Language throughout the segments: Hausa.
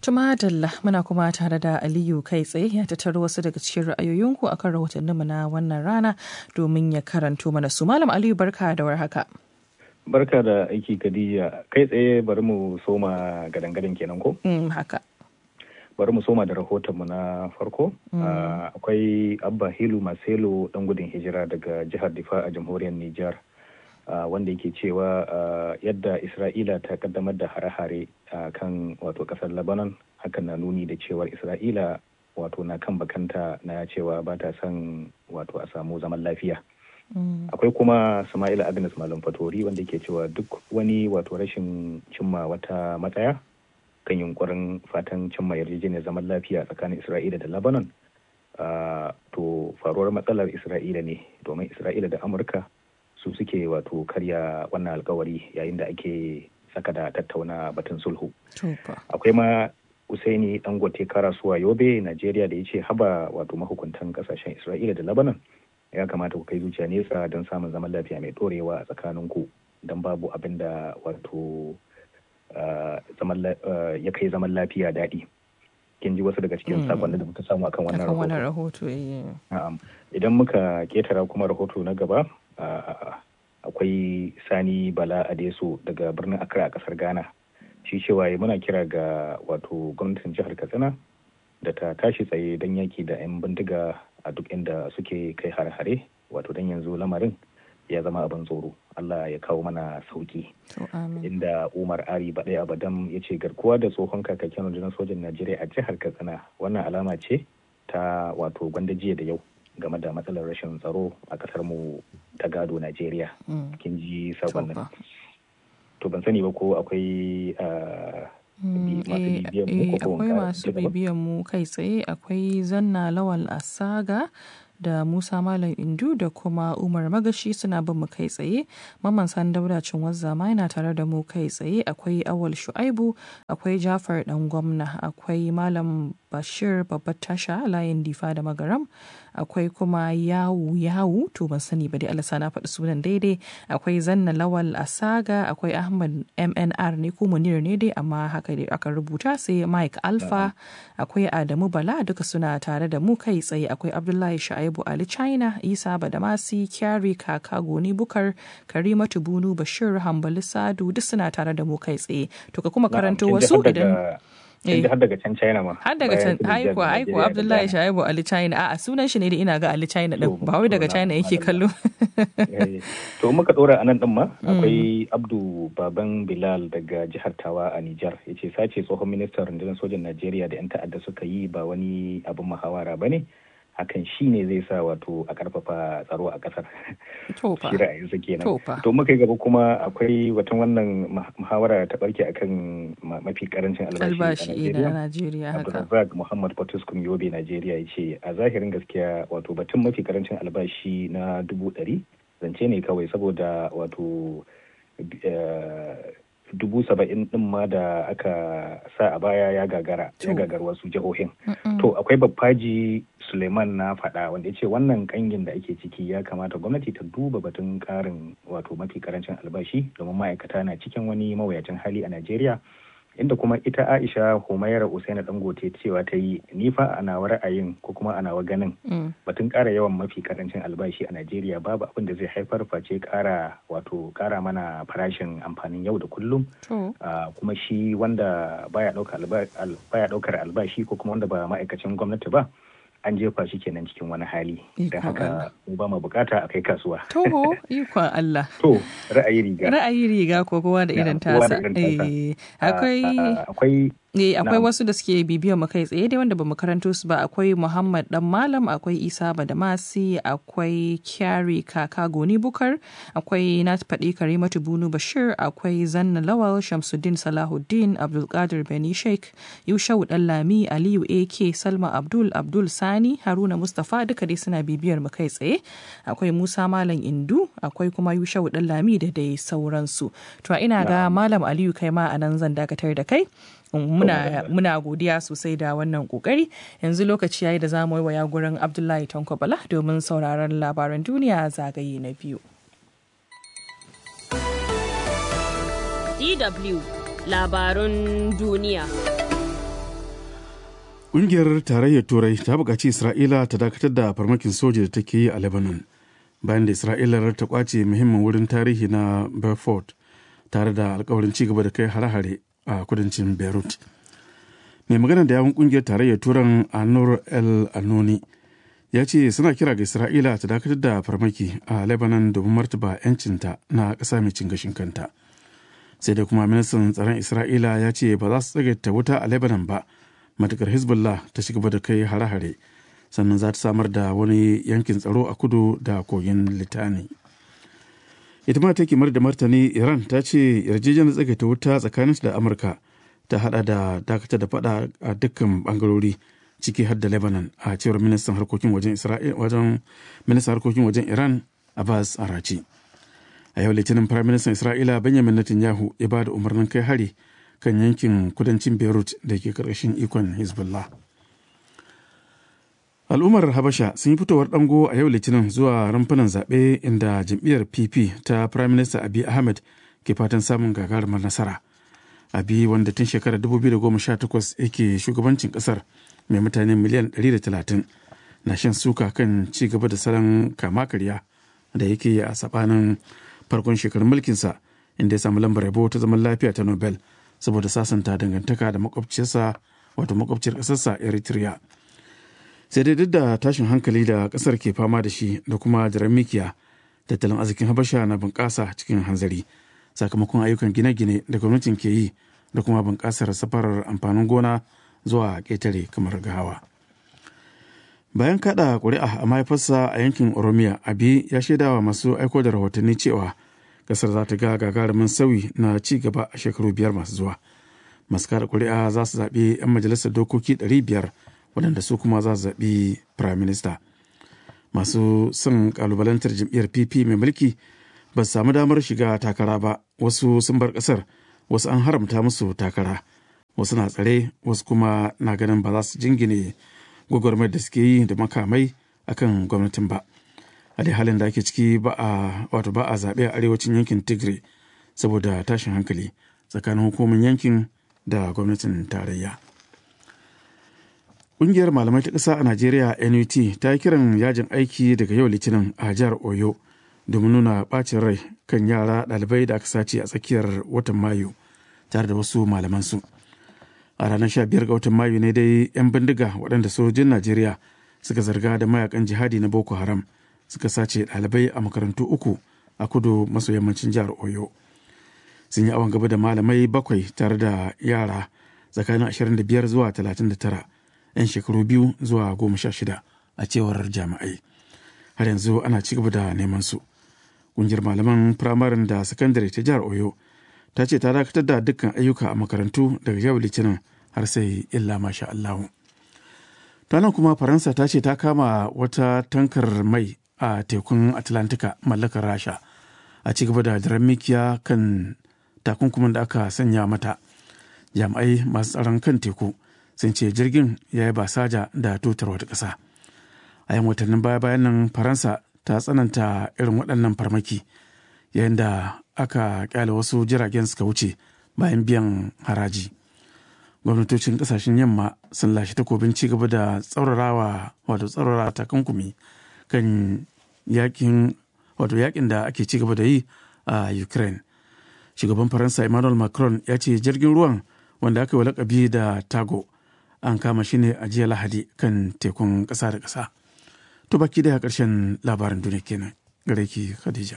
Tuma Dalla muna kuma tare da Aliyu kai tsaye ya tattaro wasu daga cikin ra'ayoyinku akan rahotanninmu na wannan rana domin ya karanto mana su. Malam Aliyu barka da warhaka. Barka da aiki Khadija kai tsaye bari mu soma gadan-gadan kenan ko? Mm, haka. Bari mu soma da rahotonmu na farko. Akwai Abba Hilu Maselo dan gudun hijira daga jihar Difa a jamhuriyar Nijar. Uh, wanda yake cewa uh, yadda isra'ila ta kaddamar da hare-hare a uh, kan wato kasar lebanon hakan na nuni da cewar isra'ila wato na kan bakanta na cewa ba ta son wato a samu zaman lafiya mm. akwai kuma sama'ila agnes malam fatori wanda yake cewa duk wani wato rashin cimma wata matsaya kan yunkurin fatan cimma yarjejeniyar zaman lafiya tsakanin isra'ila da lebanon to faruwar matsalar isra'ila ne domin isra'ila da amurka su suke wato karya wannan alkawari yayin da ake saka da tattauna batun sulhu. Akwai ma Usaini Dangote Karasuwa Yobe, Najeriya da ya ce haba wato mahukuntan kasashen Isra'ila da Lebanon ya kamata ku kai zuciya nesa don samun zaman lafiya mai dorewa a tsakaninku don babu abin da wato ya kai zaman lafiya daɗi. kin ji wasu daga cikin sakonni da muka samu akan wannan rahoto. Idan muka ketara kuma rahoto na gaba akwai Sani Bala Adeso daga birnin Accra a kasar Ghana. Shi cewa muna kira ga wato gwamnatin jihar Katsina da ta tashi tsaye don yaki da 'yan bindiga a duk inda suke kai hare-hare wato don yanzu lamarin ya zama abin tsoro Allah ya kawo mana sauki inda Umar Ari Baɗai Abadam ya ce garkuwa da tsohon kakakin rundunar sojan Najeriya a jihar Katsina wannan alama ce ta wato gwanda jiya da yau game da matsalar rashin tsaro a kasar mu ta gado Najeriya kin ji sakonnin to ban sani ba ko akwai akwai masu bibiyan mu kai tsaye akwai zanna lawal asaga da Musa Malam Indu da kuma Umar Magashi suna bin mu kai tsaye. Maman San Daudacin Wazza ma yana tare da mu kai tsaye. Akwai Awal Shu'aibu, akwai Jafar Dan Gwamna, akwai Malam Bashir Babbar Tasha layin Difa da Magaram, akwai kuma Yawu Yawu to ban sani ba dai Allah na faɗi sunan daidai. Akwai Zanna Lawal Asaga, akwai Ahmad MNR ne ko Munir ne dai amma haka dai aka rubuta sai Mike Alpha, akwai Adamu Bala duka suna tare da mu kai tsaye. Akwai Abdullahi Shu'aibu Shaibu Ali China, Isa Badamasi, Kyari Kaka Goni Bukar, Karimatu Bunu Bashir Hambali Sadu duk suna tare da mu kai tsaye. To ka kuma karanto wasu idan Inda har daga can China ma. Har daga can aiko aiko Abdullahi Shaibu Ali China a sunan shi ne da ina ga Ali China din ba wai daga China yake kallo. To muka dora anan din ma akwai Abdu Baban Bilal daga jihar Tawa a Nijar yace sace tsohon ministan rundunar sojan Najeriya da 'yan ta'adda suka yi ba wani abin muhawara bane. hakan shi ne zai sa wato a karfafa tsaro a kasar shi ra'ayinsa kenan to muka gaba kuma akwai watan wannan muhawara ta barke akan mafi karancin albashi a Najeriya Abdulrazak Muhammad Batuskum Yobe Najeriya ya ce a zahirin gaskiya wato batun mafi karancin albashi na dubu ɗari zance ne kawai saboda wato dubu saba'in din ma da aka sa a baya ya gagara ya gagar wasu jihohin to akwai babbaji suleiman na faɗa wanda ya ce wannan kangin da ake ciki ya kamata gwamnati ta duba batun karin wato mafi karancin albashi domin ma'aikata na cikin wani mawuyacin hali a najeriya inda kuma ita aisha humaira usaina dangote cewa ta yi nifa a nawa ra'ayin ko kuma a nawa ganin batun kara yawan mafi karancin albashi a najeriya babu abin da zai haifar face kara wato kara mana farashin amfanin yau da kullum kuma shi wanda baya daukar albashi ko kuma wanda ba ma'aikacin gwamnati ba an jefa shi kenan cikin wani hali don haka mu ba mu bukata a kai kasuwa. Toho ikon Allah. To ra'ayi riga. Ra'ayi riga ko kowa da irin tasa. Akwai akwai Eh, akwai wasu da suke bibiyar mu kai tsaye dai wanda bamu karanto su ba akwai Muhammad Dan Malam, akwai Isa Badamasi, akwai Kyari Kaka Goni Bukar, akwai na faɗi Karimatu Bunu Bashir, akwai Zanna Lawal, Shamsuddin Salahuddin, Abdulkadir Beni Sheikh, Yushau Dallami, Aliyu AK, Salma Abdul, Abdul Sani, Haruna Mustapha duka dai suna bibiyar mu kai tsaye. Akwai Musa Malam Indu, akwai kuma Yushau Dallami da dai sauransu. To ina ga Malam Aliyu kai ma a nan zan dakatar da kai. muna, muna godiya sosai da wannan kokari yanzu lokaci yayi da za mu yi waya gurin abdullahi tanko bala domin sauraron labaran duniya zagaye na biyu dw labarun duniya Ƙungiyar tarayyar Turai ta buƙaci Isra'ila ta dakatar da farmakin soja da take yi a Lebanon bayan da Isra'ila ta kwace muhimmin wurin tarihi na Beaufort tare da alkawarin ci gaba da kai hare-hare a kudancin Beirut. Mai magana da yawun ƙungiyar tarayyar Turan Anur El Anoni ya ce suna kira ga Isra'ila ta dakatar da farmaki a Lebanon domin martaba 'yancinta na ƙasa mai cin gashin kanta. Sai dai kuma ministan tsaron Isra'ila ya ce ba za su tsagaita wuta a Lebanon ba. matukar hezbollah ta ci gaba da kai hare-hare sannan za ta samar da wani yankin tsaro a kudu da kogin litani ita ma take mar da martani iran ta ce yarjejeniyar tsagaita wuta tsakanin da amurka ta hada da dakata da fada a dukkan bangarori ciki har da lebanon a cewar ministan harkokin wajen wajen ministan harkokin wajen iran abbas arachi a yau litinin prime minister isra'ila benjamin netanyahu ya ba da umarnin kai hari kan yankin kudancin beirut da ke karkashin ikon hezbollah al'ummar habasha sun yi fitowar dango a yau litinin zuwa rumfunan zaɓe inda jam'iyyar pp ta prime minister abiy ahmed ke fatan samun gagarumar nasara abi wanda tun shekarar 2018 yake shugabancin kasar mai mutane miliyan 130 na shan suka kan ci gaba da salon kama karya da yake yi a sabanin farkon shekarun mulkinsa inda ya samu lambar yabo ta zaman lafiya ta nobel saboda sasanta dangantaka da makwabciyarsa wato makwabciyar ƙasarsa eritrea sai dai duk da tashin hankali da ƙasar ke fama da shi da kuma jiran mikiya tattalin arzikin habasha na bunƙasa cikin hanzari sakamakon ayyukan gine-gine da gwamnatin ke yi da kuma bunƙasar safarar amfanin gona zuwa ƙetare kamar gahawa bayan kada ƙuri'a a mahaifarsa a yankin oromiya abi ya shaidawa masu aiko da rahotanni cewa kasar za ta ga gagarumin sauyi na ci gaba a shekaru biyar masu zuwa masu kada kuri'a za su zaɓi 'yan majalisar dokoki 500 waɗanda su kuma za su zaɓi prime minister masu son kalubalantar jam'iyyar pp mai mulki ba su samu damar shiga takara ba wasu sun bar ƙasar wasu an haramta musu takara wasu na tsare wasu kuma na ganin ba za su jingine gwagwarmar da suke yi da makamai akan gwamnatin ba. a dai halin da ake ciki ba a wato ba a zaɓe a arewacin yankin tigray saboda tashin hankali tsakanin hukumin yankin da gwamnatin tarayya ƙungiyar malamai ta ƙasa a najeriya nut ta yi kiran yajin aiki daga yau litinin a jihar oyo domin nuna ɓacin rai kan yara ɗalibai da aka sace a tsakiyar watan mayu tare da wasu malamansu a ranar 15 ga watan mayu ne dai 'yan bindiga waɗanda sojojin najeriya suka zarga da mayakan jihadi na boko haram suka sace ɗalibai a makarantu uku a kudu maso yammacin jihar oyo sun yi awon gaba da malamai bakwai tare da yara tsakanin 25 zuwa 39 'yan shekaru biyu zuwa goma sha shida a cewar jami'ai har yanzu ana ci gaba da neman su ƙungiyar malaman firamarin da sakandare ta jihar oyo ta ce ta dakatar da dukkan ayyuka a makarantu daga yau litinin har sai illa masha allahu nan kuma faransa ta ce ta kama wata tankar mai a tekun atlantika mallakar rasha a ci gaba da jiran mikiya kan takunkumin da aka sanya mata jami'ai masu tsaron kan teku sun ce jirgin ya yi basaja da tutar wata ƙasa a yan watannin baya bayan nan faransa ta tsananta irin waɗannan farmaki yayin da aka kyale wasu jiragen suka wuce bayan biyan haraji gwamnatocin ƙasashen yamma sun lashe takobin ci gaba da tsaurarawa wato tsaurara takunkumi kan yakin wato yakin da ake ci gaba da yi a ukraine shugaban faransa emmanuel macron ya ce jirgin ruwan wanda aka yi lakabi da tago an kama shi ne a jiya lahadi kan tekun ƙasa da ƙasa to baki da ƙarshen labarin duniya kenan gare ki khadija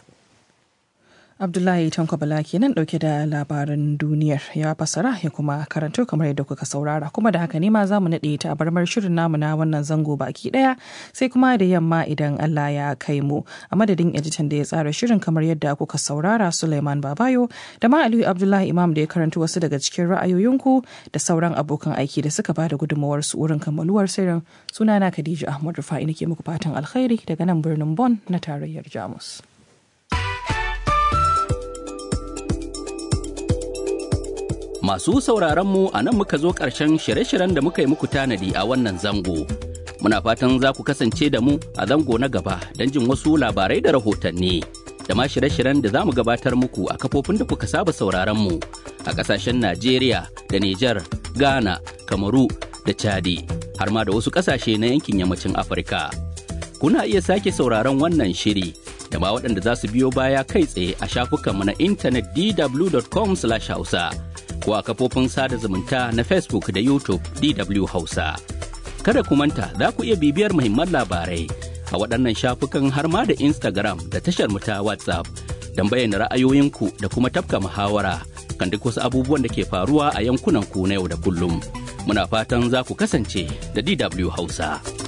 Abdullahi Tanko Bala kenan dauke da labaran duniyar ya fasara ya kuma karanto kamar yadda kuka saurara kuma da haka ne ma za mu naɗe ta a barmar shirin namu na wannan zango baki ɗaya sai kuma da yamma idan Allah ya kai mu a madadin editan da ya tsara shirin kamar yadda kuka saurara Suleiman Babayo da ma Aliyu Abdullahi Imam da ya karanto wasu daga cikin ra'ayoyinku da sauran abokan aiki da suka bada gudunmawar su wurin kammaluwar sirrin sunana Khadija Ahmad Rufa'i nake muku fatan alkhairi daga nan birnin Bon na tarayyar Jamus. Masu sauraronmu a nan muka zo ƙarshen shirye-shiryen da muka yi muku tanadi a wannan zango. Muna fatan za ku kasance da mu a zango na gaba don jin wasu labarai da rahotanni. Da ma shirye-shiryen da za mu gabatar muku a kafofin da kuka saba sauraronmu a ƙasashen Najeriya da Nijar, Ghana, Kamaru da Chadi har ma da wasu ƙasashe na yankin yammacin Afirka. Kuna iya sake sauraron wannan shiri da ma waɗanda za su biyo baya kai tsaye a shafukanmu na intanet dw.com/hausa ko a kafofin sada zumunta na Facebook da YouTube DW Hausa. Kada ku manta za ku iya bibiyar muhimman labarai a waɗannan shafukan har ma da Instagram da tashar mu ta WhatsApp don bayyana ra'ayoyinku da kuma tafka muhawara kan duk wasu abubuwan da ke faruwa a yankunan ku na yau da kullum. Muna fatan za ku kasance da DW Hausa.